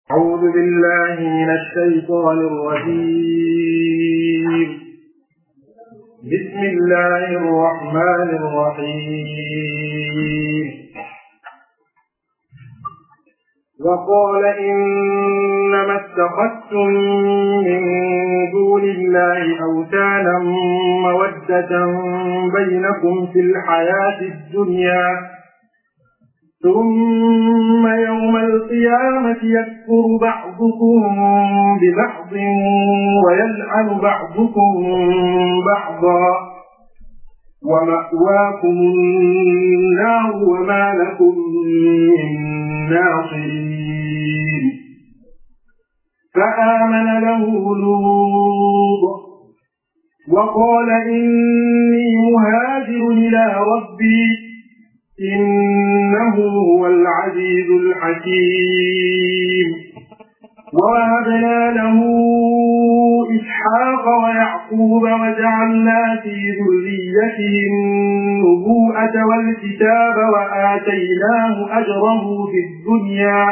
أعوذ بالله من الشيطان الرجيم بسم الله الرحمن الرحيم وقال إنما اتخذتم من دون الله أوثانا مودة بينكم في الحياة الدنيا ثم يوم القيامة يكفر بعضكم ببعض ويلعن بعضكم بعضا ومأواكم النار وما لكم من ناصرين فآمن له لوط وقال إني مهاجر إلى ربي إنه هو العزيز الحكيم ووهبنا له إسحاق ويعقوب وجعلنا في ذريته النبوءة والكتاب وآتيناه أجره في الدنيا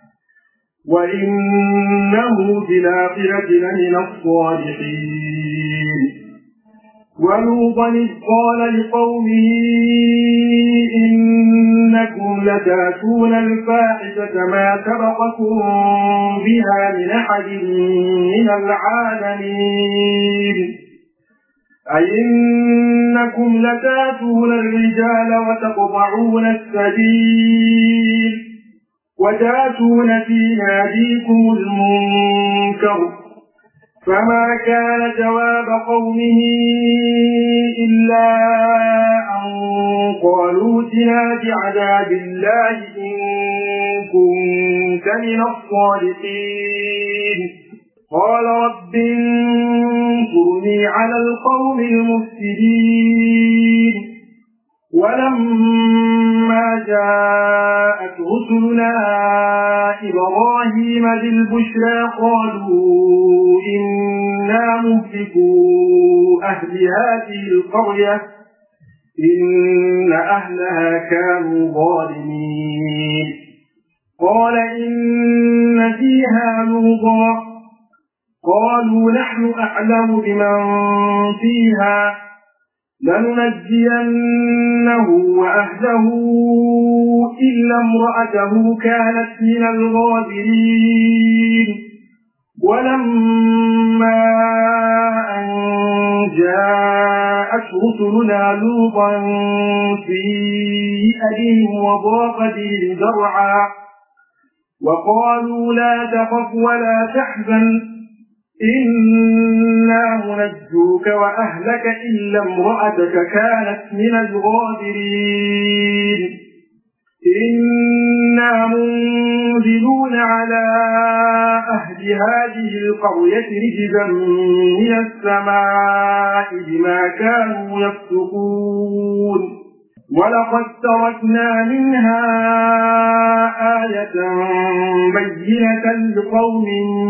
وإنه في الآخرة لمن الصالحين ولوطا إذ قال لقومه إنكم لتأتون الفاحشة ما سبقكم بها من أحد من العالمين أئنكم لتأتون الرجال وتقطعون السبيل وتأتون في ناديكم المنكر فما كان جواب قومه إلا أن قالوا اتنا بعذاب الله إن كنت من الصادقين قال رب انصرني على القوم المفسدين ولما جاءت رسلنا إبراهيم بالبشرى قالوا إنا مهلكوا أهل هذه القرية إن أهلها كانوا ظالمين قال إن فيها لوطا قالوا نحن أعلم بمن فيها لننجينه وأهله إلا امرأته كانت من الغابرين ولما أن جاءت رسلنا لوطا سيئ بهم وضاق بهم ذرعا وقالوا لا تخف ولا تحزن إنا منجوك وأهلك إلا امرأتك كانت من الغابرين إنا منزلون على أهل هذه القرية رجزا من السماء بما كانوا يفسقون ولقد تركنا منها آية بينة لقوم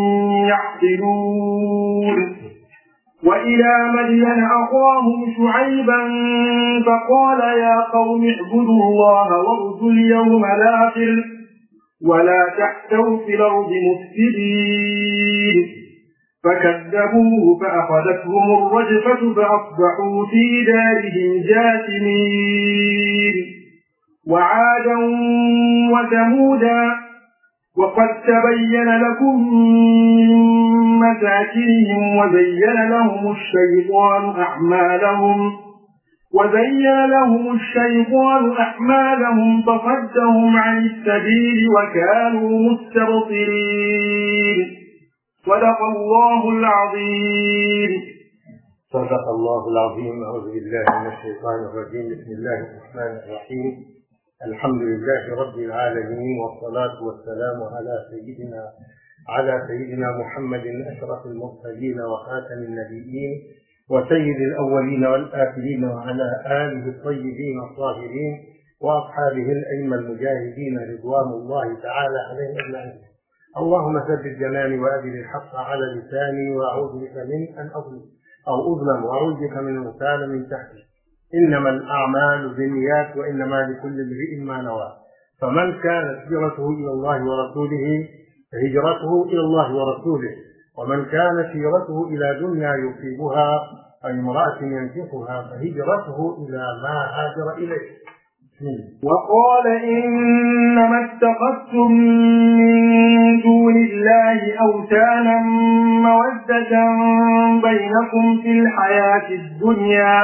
يعقلون وإلى مدين أخاهم شعيبا فقال يا قوم اعبدوا الله وارجوا اليوم الآخر ولا تحتوا في الأرض مفسدين فكذبوه فأخذتهم الرجفة فأصبحوا في دارهم جاثمين وعادا وثمودا وقد تبين لكم من مساكنهم وزين لهم الشيطان أعمالهم وزين لهم الشيطان أعمالهم فصدهم عن السبيل وكانوا مستبصرين صدق الله العظيم صدق الله العظيم أعوذ بالله من الشيطان الرجيم بسم الله الرحمن الرحيم الحمد لله رب العالمين والصلاة والسلام على سيدنا على سيدنا محمد أشرف المرسلين وخاتم النبيين وسيد الأولين والآخرين وعلى آله الطيبين الطاهرين وأصحابه الأئمة المجاهدين رضوان الله تعالى عليهم أجمعين اللهم ثبت جناني وأدل الحق على لساني وأعوذ بك من أن أظلم أو أظلم وأعوذ بك من المثال من تحتي إنما الأعمال بالنيات وإنما لكل امرئ ما نوى فمن كانت هجرته إلى الله ورسوله فهجرته إلى الله ورسوله ومن كانت هجرته إلى دنيا يصيبها أو امرأة ينكحها فهجرته إلى ما هاجر إليه وقال إنما اتخذتم من دون الله أوثانا مودة بينكم في الحياة الدنيا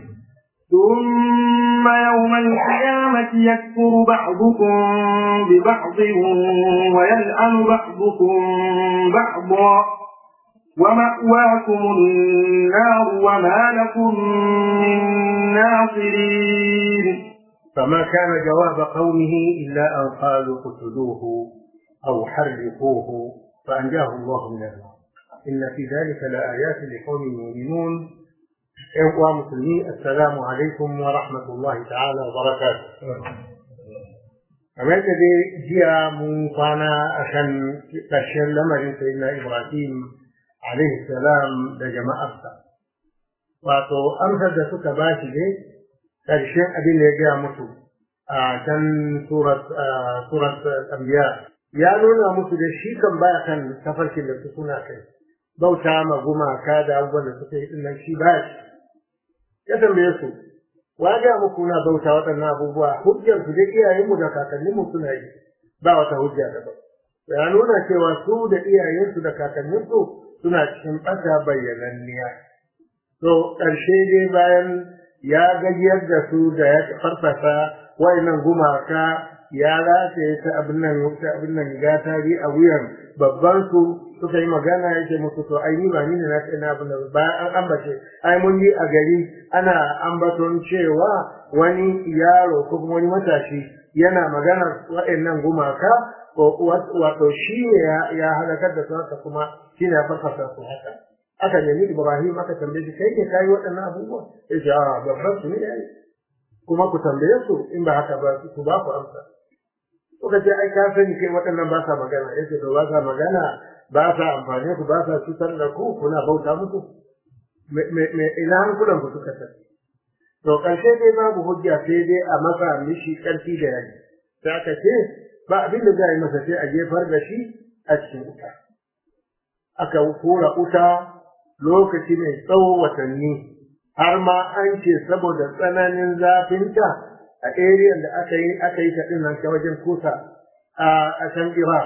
ثم يوم القيامة يكفر بعضكم ببعض ويلعن بعضكم بعضا ومأواكم النار وما لكم من ناصرين فما كان جواب قومه إلا أن قالوا قتلوه أو حرقوه فأنجاه الله من النار إن في ذلك لآيات لقوم يؤمنون إخوة مسلمين السلام عليكم ورحمة الله تعالى وبركاته kamar da dai jiya mun kwana a kan ƙarshen lamarin sayyidina Ibrahim alaihi salam da jama'arsa wato amsar da suka ba shi ne ƙarshen abin da ya gaya musu a can surat anbiya ya nuna musu da shi kan baya kan tafarkin da su suna kai bauta ma gumaka da abubuwan da suka yi dinnan shi baya shi ya tambaye su wa ga muku na bauta waɗannan abubuwa hujjar su da iyayenmu da kakanninmu suna yi ba wata hujja daban ya nuna cewa su da iyayensu da kakanninsu suna cikin ɓata bayyananniya to ƙarshe dai bayan ya gajiyar da su da ya farfasa wayannan gumaka ya rataye ta abin nan ta abin nan gatari a wuyan babban su suka yi magana yake musu to ai ni ba ni ne na kai na abin da bayan an ambace ai mun yi a gari ana ambaton cewa wani yaro ko kuma wani matashi yana magana wayannan gumaka ko wato shi ne ya halakar da su haka kuma shi ne ya farfasa su haka aka nemi Ibrahim aka tambaye shi kai ne kai waɗannan abubuwa ya ce a babban su ne yayi kuma ku tambaye su in ba haka ba su ba ku amsa kuka ce ai ka sani kai waɗannan ba sa magana yace to ba sa magana ba sa amfani ku ba sa cutar da ku kuna bauta musu me ina hankulan ku suka tafi to ƙarshe dai babu hujja sai dai a masa mishi ƙarfi da yaji sai aka ce ba abin da za a yi masa sai a jefar da shi a cikin wuta aka hura wuta lokaci mai tsawo watanni har ma an ce saboda tsananin zafinta a area da aka yi aka yi ta din nan ta wajen kusa a can Iraq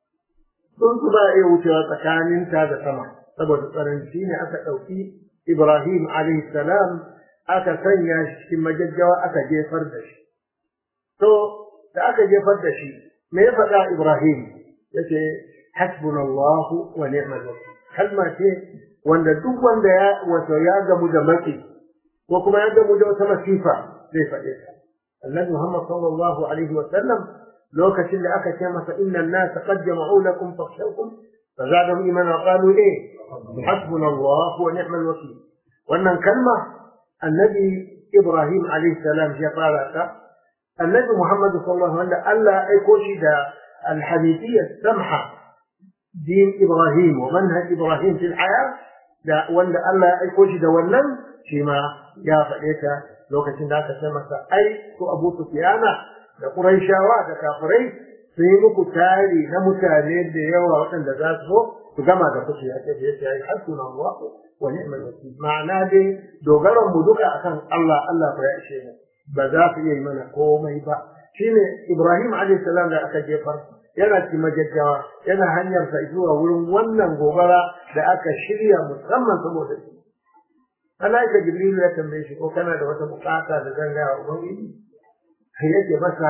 sun su ba iya wucewa tsakanin ta da sama saboda tsananci ne aka ɗauki Ibrahim alayhi salam aka sanya shi cikin majajjawa aka jefar da shi to da aka jefar da shi me ya faɗa Ibrahim yace hasbunallahu wa ni'mal wakil kalma ce wanda duk wanda ya wato ya gamu da maki ko kuma ya gamu da wata masifa zai faɗe ta annabi Muhammad sallallahu alaihi wa sallam lokacin da aka ce masa inna an-nas qad jama'u lakum fakhshawkum fazadahum imana qalu eh hasbunallahu wa ni'mal wakil wannan kalma annabi Ibrahim alaihi salam ya fara ta annabi Muhammad sallallahu alaihi wa sallam Allah ya aiko shi da al-hanifiyya samha din Ibrahim wa manhaj Ibrahim fil hayat da wanda Allah ya aiko shi da wannan shi ma ya faɗe ta lokacin da aka ce masa ai ko Abu Sufyana da Qurayshawa da kafirai sun yi muku tari na mutane da yawa waɗanda za su zo su gama da kuke ya ce ya ce ai hasuna Allah wa ni'mal wakil ma'ana dai dogaron mu duka akan Allah Allah ko ya ishe mu ba za su iya yi mana komai ba shine Ibrahim alaihi salam da aka jefar yana cikin majajjawa yana hanyar sa zuwa wurin wannan gobara da aka shirya musamman saboda shi malaika jibril ya tambaye shi ko kana da wata bukata da zan gaya wa ubangiji sai yake masa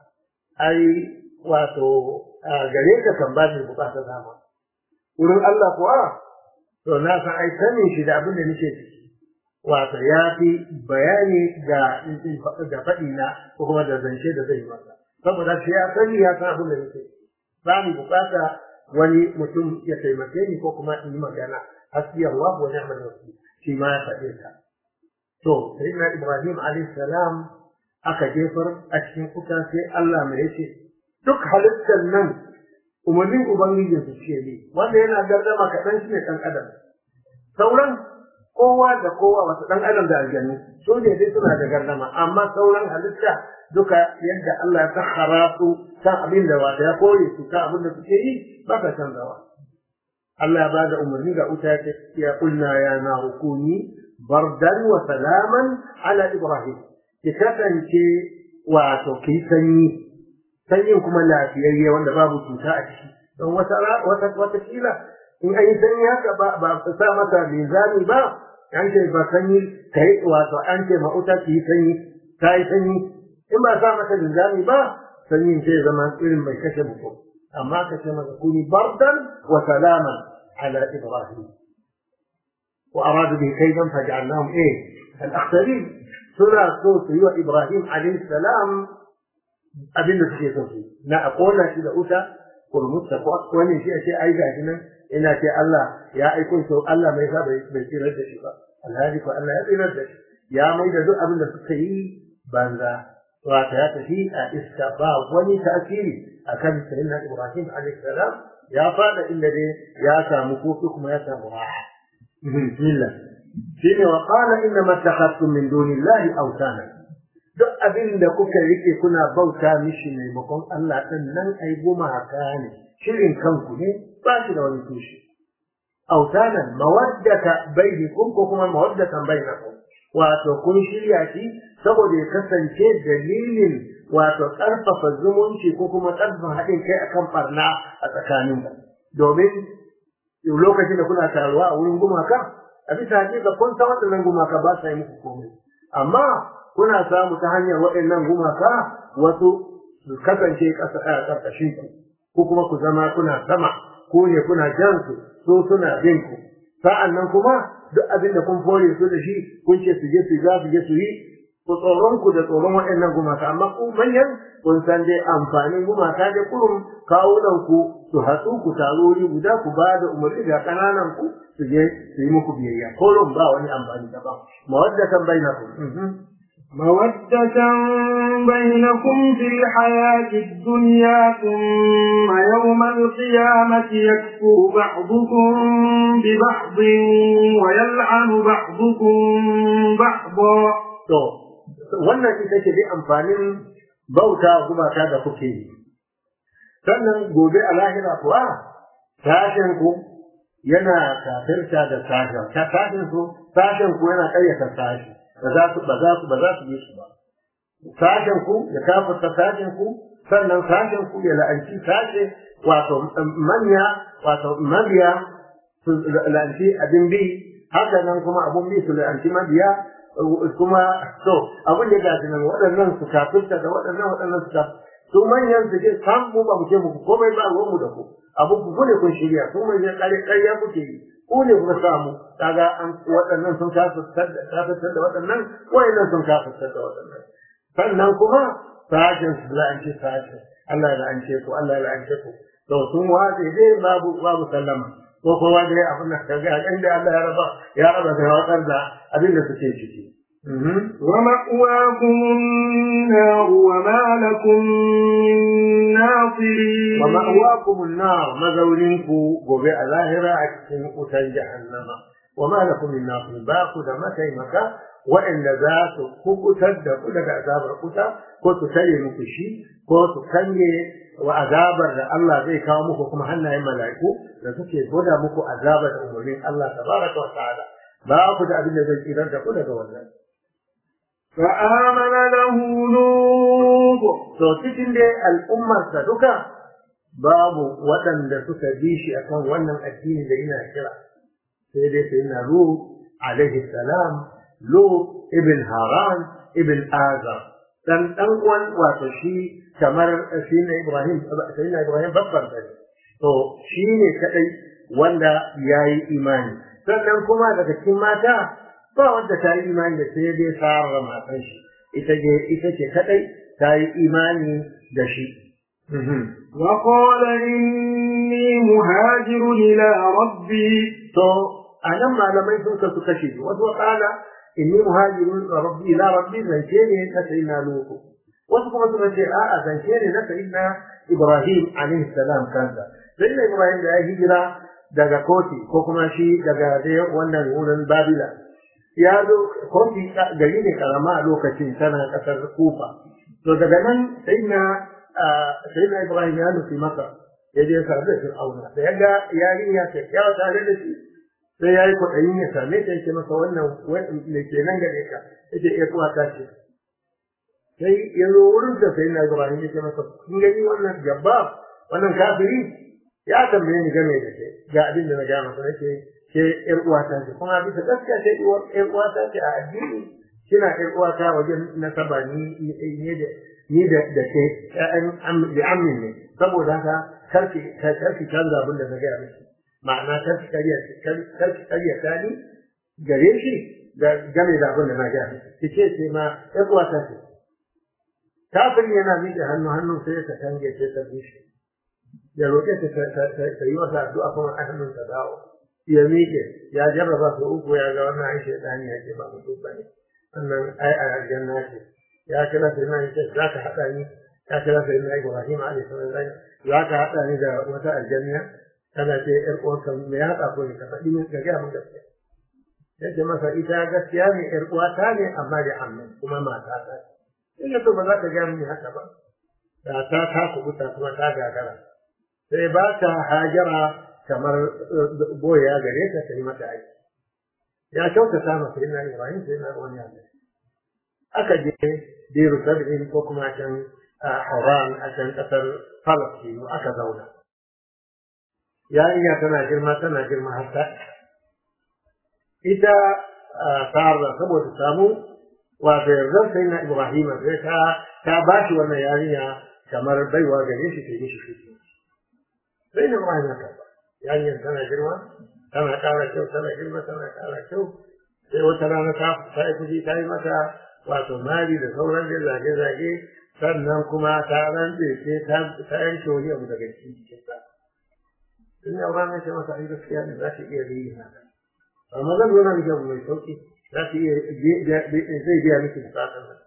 ai wato gare ka kan ba ni bukata dama wurin Allah kuwa to na san ai sanin shi da abin da nake ciki wato ya fi bayani ga da faɗi na ko kuma da zance da zai yi masa saboda shi ya sani ya san abin da nake ba mu bukata wani mutum ya taimake ni ko kuma in yi magana hasbi Allah wa ni'mal wakil shi ma ya faɗe ta to sayyidina Ibrahim alayhi salam aka jefar a cikin kuka sai Allah mai yace duk halittar nan umarnin ubangijin su ce ne wanda yana gardama kaɗan shi ne ɗan adam sauran kowa da kowa wasu ɗan adam da aljanu su ne dai suna da gardama amma sauran halitta duka yadda Allah ya sakhara su kan abin da wata ya kore su kan abin da suke yi ba ka canzawa Allah ya bada umarni ga uta ya ya kulna ya na hukuni bardan wa salaman ala ibrahim ki kasance wato ki sanyi sanyin kuma lafiyayye wanda babu cuta a ciki don wata wata wata kila in an yi sanyi haka ba ba sa masa linzami ba an ce ba sanyi kai wato an ce ma uta ki sanyi kai sanyi in ba sa masa linzami ba sanyin sai zama irin mai kashe mutum amma ka ce masa kuni bardan wa salaman ala ibrahim wa aradu bi kaidan faj'alnahum eh al-akhsarin suna so su yi wa ibrahim alayhi salam abin da suke so su na a kona shi da uta kurmutta ko wani shi a ce ai gashi nan ina ce Allah ya aiko shi Allah mai sa bai bai tsirar da shi ba alhali ko Allah ya tsirar da shi ya mai da duk abin da suka yi banza wata ya tafi a iska ba wani tasiri akan sayyidina Ibrahim alaihi salam ya fada inda dai ya samu kofi kuma ya samu raha bismillah shine wa qala inna ma takhastum min dunillahi awtana duk abin da kuka rike kuna bauta mishi maimakon Allah din nan ai gumaka ne shirin kanku ne ba shi da wani tushe autanan mawaddata bainakum ko kuma mawaddatan bainakum wato kun shirya shi saboda ya kasance dalilin wato ƙarfafa zumunci ko kuma ƙarfafa haɗin kai akan barna a tsakaninku domin lokacin da kuna taruwa a wurin gumaka a bisa hakika kun san waɗannan gumaka ba sa yi muku komai amma kuna samu ta hanyar waɗannan gumaka wasu su kasance ƙasa a ƙarƙashin ku ko kuma ku zama kuna sama ko ne kuna jan su so suna bin ku sa'an nan kuma duk abin da kun fore su da shi kun ce su je su za su je su yi ku tsoron ku da tsoron waɗannan gumaka amma ku manyan kun san dai amfanin gumaka da kurum kawunan ku su hatsu ku taro wuri guda ku ba da umarni ga ƙananan ku su je su yi muku biyayya kurum ba wani amfani daban mawaddatan bainakum مودة بينكم في الحياة الدنيا ثم يوم القيامة يكفر بعضكم ببعض ويلعن بعضكم بعضا to wannan ita ce dai amfanin bauta gumaka da kuke yi sannan gobe a lahira kuwa sashen ku yana kafirta da sashen ta sashen ku sashen ku yana ƙaryata sashi ba za su ba za su ba za su yi su ba sashen ku ya kafirta sashen ku sannan sashen ku ya la'anci sashe wato manya wato mabiya su la'anci abin bi haka nan kuma abun bi su la'anci mabiya kuma to abin da gashi nan waɗannan su kafirta da waɗannan waɗannan su kafirta su manyan su ce sam mu ba mu ce muku komai ba ruwan mu da ku abu ku ne kun shirya su mai ne ƙarya ƙarya kuke yi ku ne kuka samu kaga an waɗannan sun kafirtar da waɗannan waɗannan sun kafirtar da waɗannan sannan kuma sashen su la'ance sashen Allah ya la'ance ku Allah ya la'ance ku to sun wace dai babu babu sallama ko kowa dai abin da kaga inda Allah ya raba ya raba da watsar da abin da suke ciki ومأواكم النار وما لكم من ناصرين ومأواكم النار مزولينكو gobe a lahira a cikin wutan jahannama وما لكم من ناصرين باku da mataimaka waɗanda za su kukutar da ku daga azabar kuta ko su tare muku shi ko su kanye wa azabar da Allah zai kawo muku kuma hannayen mala'iku da suke gwada muku azabar da umarnin Allah tabaraka wa ta'ala ba ku da abin da zai tsirar da ku daga wannan فآمن له لوط to cikin dai al'ummarsa duka babu waɗanda suka bi shi akan wannan addini da yana kira sai dai sai na Lut alaihi salam Lut ibn Haran ibn Azar dan dan uwan wato shi kamar shi ne Ibrahim sai na Ibrahim babban sai to shi ne kadai wanda yayi imani sannan kuma daga cikin mata ba wanda ta yi imani da sai dai Sara matan shi ita ce ita ce kadai ta yi imani da shi وقال إني مهاجر إلى ربي to anan malamai sun kasu kashe wasu wakala inni muhajirun rabbi ila rabbi zance ne na sayyidina lutu wasu kuma suka ce a'a zance ne na sayyidina ibrahim alaihi salam kansa sayyidina ibrahim da ya hijira daga koti ko kuma shi daga dai wannan wurin babila ya zo kofi gari ne karama a lokacin tana kasar kufa to daga nan sai na sai na ibrahim ya nufi maka ya je sa da fir'auna da ya ga yarinya ta kyawa tare da shi sai ya yi kwaɗayin ya same ta yake masa wannan ne ke nan gare ka yake iya kuwa ta ce sai ya zo wurin da sai na ibrahim ya ce masa kun gani wannan jabba wannan kafiri ya tambaye ni game da ke ga abin da na gaya masa nake ke ƴar uwata ce kuma bisa gaskiya ce ƴar uwata ce a addini kina ƴar uwata wajen nasaba ni ne da ni da da ke ƴaƴan da amin ne saboda haka karki karki canza abin da na gaya miki ma'ana karki kariya karki kariya ta ni gare shi da game da abin da na gaya miki ki ce ce ma ƴar uwata ce kafin yana miƙe hannu hannu sai ta kange sai ta bushe ya roƙe ta ta yi masa addu'a kuma a hannun ta dawo ya miƙe ya jarraba su uku ya ga wannan ai shaitani ya ce ba mutum ba ne wannan ai a aljanna ce ya kira sai na ce za ka haɗa ni ya kira sai na Ibrahim alaihi salam za ka haɗa ni da wata aljanna kana ce ƴar uwarka me ya haɗa ko ne ka faɗi min ka gaya min gaskiya ya ce masa ita gaskiya ne ƴar uwata ne amma da amma kuma mata ta in ya ba za ka gaya min haka ba da ta ta kubuta kuma ta gagara sai ba ta hajara kamar boya gare ta ta yi mata aiki ya kyautata masa ina ibrahim sai na wani abu aka je biru sab'in ko kuma can haran a can kasar falastinu aka zauna yarinya tana girma tana girma har ta ita sa'arra saboda samu wato yardar sai na ibrahim sai ta ta ba shi wannan yarinya kamar baiwa gare shi ta yi shi shi sai na ibrahim ya karba yarinyar tana girma tana ƙara kyau tana girma tana ƙara kyau sai wata rana ta ta yi kuɗi ta yi mata wato mari da sauran da zage-zage sannan kuma ta rantse sai ta ta yanke wani abu daga cikin cikinta in yau ranar ce masa ai gaskiya ne za ta iya yi haka amma zan zo na miki abu mai sauƙi za ta iya zai biya miki bukatar nan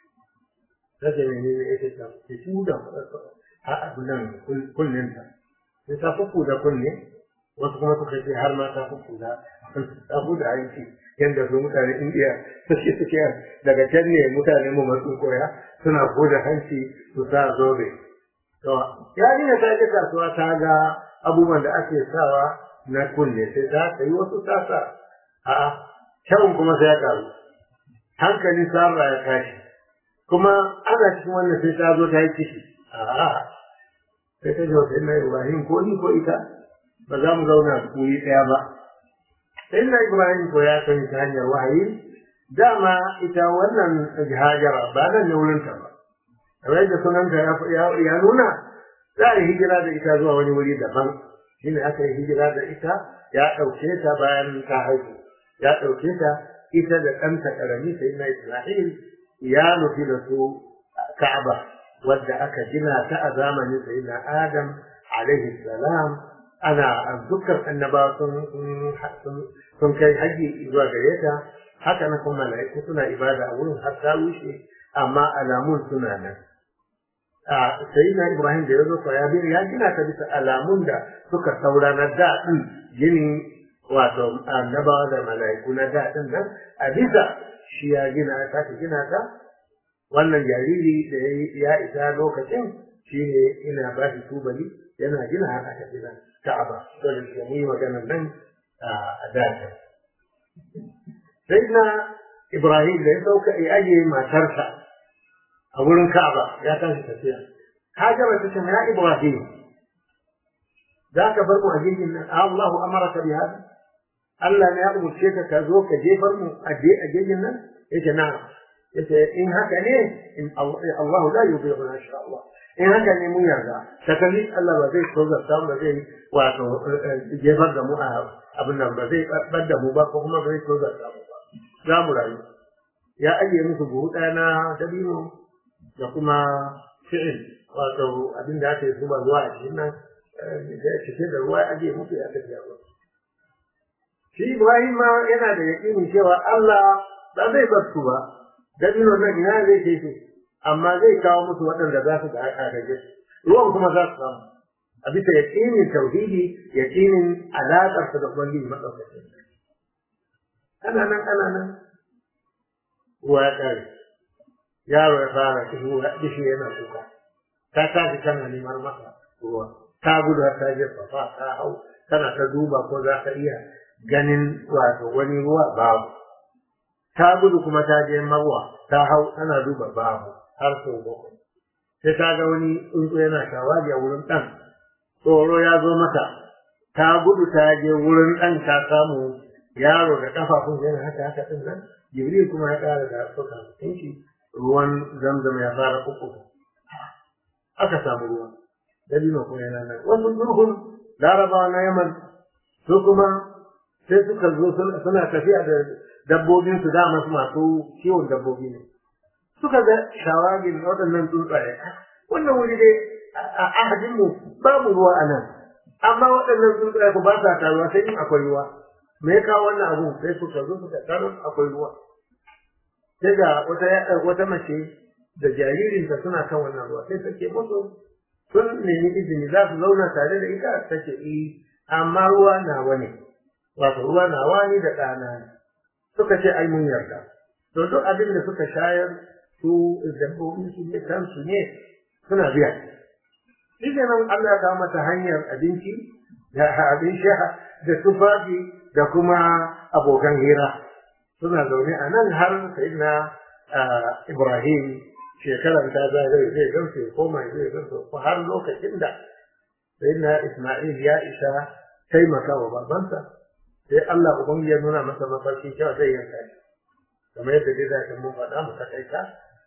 ta ce mai ne ya ce ta ci da a abu nan kullinta sai ta fuku da kunne wasu kuma suka ce har ma ta fuku da ta fuku da aiki yadda su mutane indiya suke suke daga can ne mutane mu masu koya suna da hanci su sa zobe to yarinya ta je kasuwa ta ga abubuwan da ake sawa na kunne sai ta sayi wasu tasa a kyawun kuma sai ya karu hankali sarra ya tashi kuma ana cikin wannan sai ta zo ta yi ciki a'a sai ta jawo sai na Ibrahim ko ni ko ita ba za mu zauna kuri ɗaya ba. Sai na Ibrahim ko ya sani ta hanyar wahayi dama ita wannan hajara ba nan ne wurinta ba. Kamar yadda sunanta ya nuna za a yi hijira da ita zuwa wani wuri daban. Shi ne aka yi hijira da ita ya ɗauke ta bayan ta haihu. Ya ɗauke ta ita da ɗanta ƙarami sai na Isma'il ya nufi da su Ka'aba. wadda aka gina ta a zamanin sayyidina Adam alaihi salam ana dukkan annaba sun sun kai haji zuwa gare ta haka na kuma mala'iku suna ibada a wurin har ta rushe amma alamun suna nan a sayyidina Ibrahim da ya zo ya ya gina ta bisa alamun da suka saura na daɗin ginin wato annabawa da mala'iku na daɗin nan a bisa shi ya gina ta gina ta wannan jariri da ya isa lokacin shi ne ina ba shi tubali yana gina haka ta gina ka'aba to da shi yi maganar nan a dace sai na ibrahim da ya sauka ya ajiye matarsa a wurin ka'aba ya tashi tafiya hajara ta ce ya ibrahim za ka bar mu a jirgin nan Allahu amaraka bi hada Allah ne ya umurce ka ka zo ka jefar mu a jirgin nan yace na'am yace in haka ne in Allah la yudhi'u ma sha Allah in haka ne mun yarda sakali Allah ba zai tsoga ta ba zai wato jefar da mu a abin nan ba zai bar da mu ba ko kuma ba zai tsoga ta mu ba za mu rayu ya ajiye musu buhu ɗaya na dabino da kuma fi'il wato abin da aka yi zuba ruwa a cikin nan da ya cike da ruwa ya ajiye musu ya tafiya ruwa shi Ibrahim ma yana da yaƙinin cewa Allah ba zai bar su ba dabino nan ina zai kai su amma zai kawo musu waɗanda za su ga agaje ruwan kuma za su samu a bisa yaƙinin tauhidi yaƙinin alaƙarsa da ubangiji maɗaukacin ana nan ana nan ruwa ya ƙare yaro ya fara kishi yana kuka ta tashi tana neman masa ruwa ta gudu ta jefa fa ta hau tana ta duba ko za ka iya ganin wato wani ruwa babu ta gudu kuma ta je marwa ta hau tana duba babu har sau bakwai sai ta ga wani tsuntsu yana shawagi a wurin ɗan tsoro ya zo mata ta gudu ta je wurin ɗan ta samu yaro da kafafun yana haka haka ɗin nan jibril kuma ya ƙara da suka shi ruwan zamzam ya fara uku aka samu ruwa dalilin kuma yana nan wasu duhun larabawa na yaman su kuma sai suka zo suna tafiya da dabbobin su dama su masu kiwon dabbobi ne suka ga shawagin waɗannan tsuntsaye wannan wuri dai a ahadin mu babu ruwa a nan amma waɗannan tsuntsaye ku ba sa taruwa sai in akwai ruwa me ya kawo wannan abu sai suka zo suka taru akwai ruwa sai ga wata wata mace da jaririnta suna kan wannan ruwa sai take musu sun nemi izini za su zauna tare da ita take yi amma ruwa nawa ne wato ruwa nawa ne da ɗana ne suka ce ai mun yarda to duk abin da suka shayar su dabbobi su ne kansu ne suna biya shi nan Allah ya kawo mata hanyar abinci da abin sha da tufafi da kuma abokan hira suna zaune a nan har sayyidina Ibrahim shekarar ta zagaye zai gamsu ya koma zai gamsu ko har lokacin da sayyidina Isma'il ya isa taimaka wa babansa sai Allah ubangiji ya nuna masa mafarki cewa zai yanka shi kamar yadda dai za mun faɗa mu takaita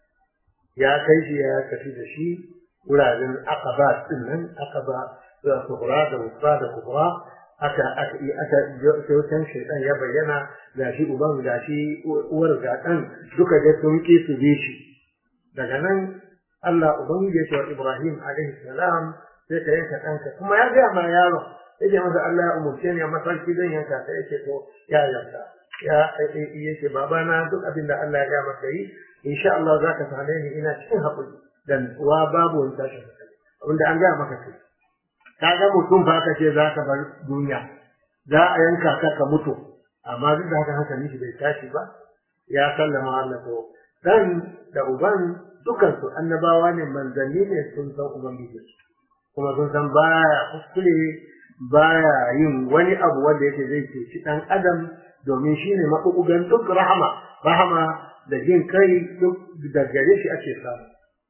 ya kai shi ya tafi da shi wuraren akaba din nan akaba da kubra da wusta da kubra aka aka aka sai shaitan ya bayyana ga shi uban ga shi uwar ga ɗan duka da sun ki su bi shi daga nan Allah ubangiji ya ce wa Ibrahim alaihi salam sai ka yanka ɗanka kuma ya gaya ma yaron yake masa Allah ya umurce ni a mafarki zan yanka ka yake to ya yanka ya yake babana duk abin da Allah ya ga maka yi insha Allah za ka same ni ina cikin haƙuri dan wa babu wani tashin hankali abinda an gaya maka kai ka ga mutum fa ka ce za ka bar duniya za a yanka ka ka mutu amma duk da haka hankali shi bai tashi ba ya sallama Allah ko dan da uban dukansu annabawa ne manzanni ne sun san ubangiji kuma sun san baya kuskure baya yin wani abu wanda yake zai ceci dan adam domin shine mabubugan duk rahama rahama da jin kai duk da gare shi ake samu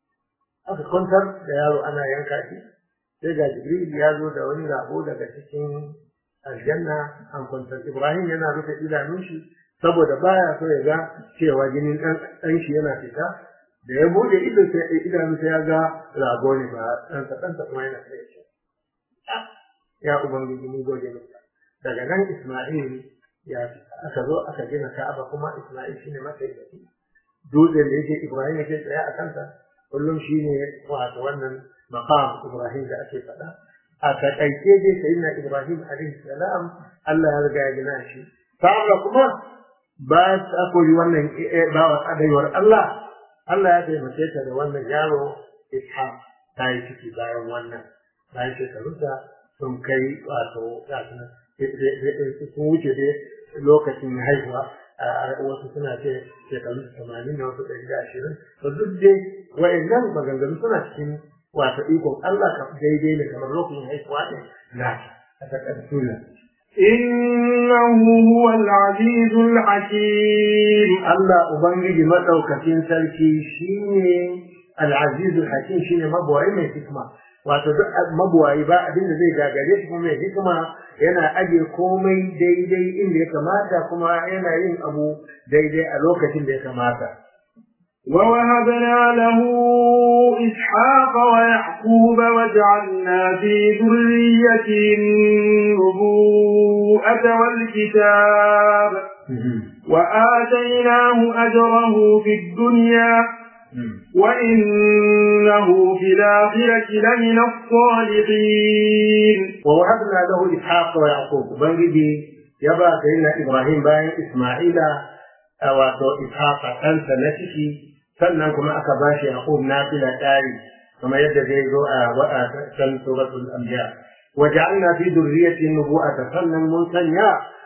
aka kwantar da yaro ana yanka shi sai ga jibril ya zo da wani rabo daga cikin aljanna an kwantar ibrahim yana rufe idanun shi saboda baya so ya ga cewa jinin dan shi yana fita da ya bude ido sai idanun sai ya ga rago ne ba dan dan kuma yana kai shi ya ubangiji mun gode maka daga nan isma'il ya aka zo aka gina ka'aba kuma isma'il shine matsayi dutsen da yake ibrahim yake tsaya a kansa kullum shine wato wannan maqam ibrahim da ake faɗa a takaice dai sayyidina ibrahim alaihi salam Allah ya riga ya gina shi sa'ala kuma ba ta koyi wannan bawa adaiwar Allah Allah ya taimake ta da wannan yaro ishaq ta yi ciki bayan wannan bayan shekarunta sun kai wato sun wuce dai lokacin haihuwa wasu suna ce shekaru tamanin da wasu ɗari da ashirin to duk dai wa'annan maganganu suna cikin wato ikon Allah ka daidai ne kamar lokacin haihuwa ne na a takardun إنه هو العزيز الحكيم Allah Ubangiji maɗaukacin sarki shine al-azizul hakim shine mabuwayi mai hikima wato duk mabuwayi ba abin da zai gagare shi kuma mai hikima yana aje komai daidai inda ya kamata kuma yana yin abu daidai a lokacin da ya kamata ووهبنا له إسحاق ويعقوب وجعلنا في ذريته النبوءة والكتاب وآتيناه أجره في الدنيا وإنه في الآخرة لمن الصالحين ووهبنا له إسحاق ويعقوب بنجي يبا سيدنا إبراهيم باين إسماعيل wato ishaqa ɗansa na ciki sannan kuma aka ba shi yaqub nafila ɗari kamar yadda zai zo a can suratul anbiya wa ja'alna fi dhurriyyati nubuwata sannan mun sanya